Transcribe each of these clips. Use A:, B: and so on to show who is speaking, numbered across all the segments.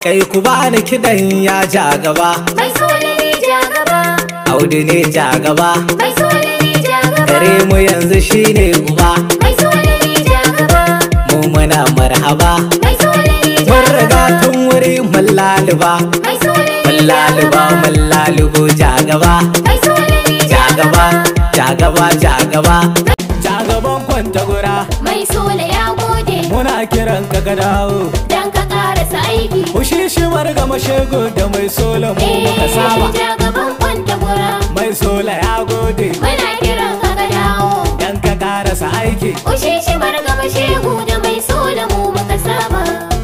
A: kai ku bani kiɗan ya ja gaba
B: Mai sole ne ja gaba,
A: audu ne ja gaba
B: mai sole ne ja gaba,
A: gare mu yanzu shine uba
B: mai sole ne ja gaba,
A: mu muna marhaba
B: mai sole ne ja
A: mun riga
B: gaba,
A: tun wuri mun laluba
B: mai sole
A: mun
B: ne ja
A: laluba
B: gaba,
A: mun lalubo ja gaba
B: mai sole ne
A: ja gaba ja gaba ja gaba ja gaban kwanta gura
B: Mai sole ya gode,
A: muna kiran ka ka dawo
B: dan ka karasa aiki.
A: Kushi shi marga mashego da mai sola mu muka
B: Eh,
A: saba
B: ja gaban kwanta gura,
A: mai sola ya gode
B: muna kiran ka ka dawo.
A: dan ka karasa aiki
B: Ushe shi margaba shegu da mai sola mu muka saba.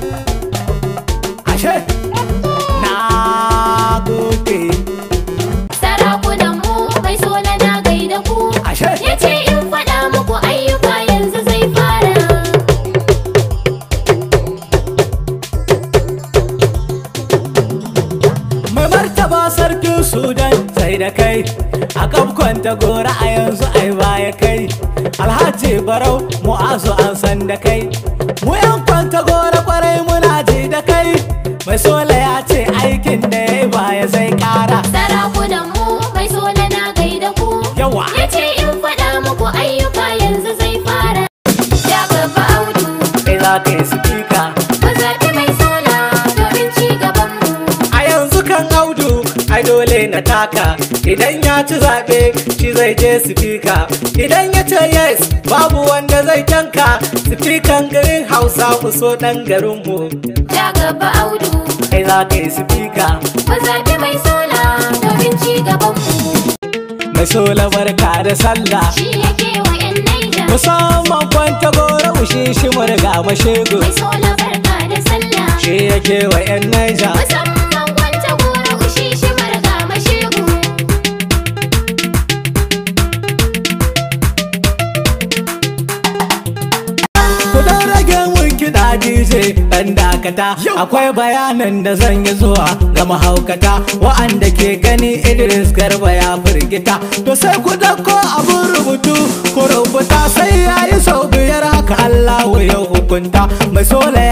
A: ashe na gode
B: Sarakunan mu mai sola na gaida ku.
A: ashe
B: Ya ce in faɗa muku ayyuka yanzu zai fara.
A: mai martaba sarkin sudan sai da kai a kwanta gora a yanzu ai baya kai alhaji barau mu'azu an san da kai mu yan kwanta gora kwarai muna ji da kai mai sola ya ce aikin da ya yi baya zai kara
B: Sarakunan mu mai sola na gaida ku.
A: yawa
B: Ya ce in faɗa muku ayyuka yanzu zai fara. Ya gaba audu,
A: kai za ka yi sifika
B: mu zaɓi mai sola domin ci gaban mu.
A: a yanzu kan audu ai dole na taka idan ya ci zaɓe shi zai je sifika idan ya ce yes babu wanda zai tanka sifikan garin hausa ku so ɗan garinmu
B: Ya gaba audu,
A: kai za ka yi sifika
B: mu zaɓi mai sola domin ci gaban mu.
A: mai sola barka da sallah
B: Shi yake wa 'yan Naija.
A: musamman kwanta gora ushe shi murga mashego
B: Mai sola barka da sallah.
A: shi yake wa yan naija
B: Musamman kwanta gora ushi shi marga mashegu.
A: Ku dan rage mun kiɗa DJ ɗan dakata Akwai bayanan da zan yi zuwa ga mahaukata Wa'anda ke gani Idris Garba ya firgita To sai ku dauko abun rubutu Ku rubuta sai ya yi sau biyar haka Allahu ya hukunta Mai sola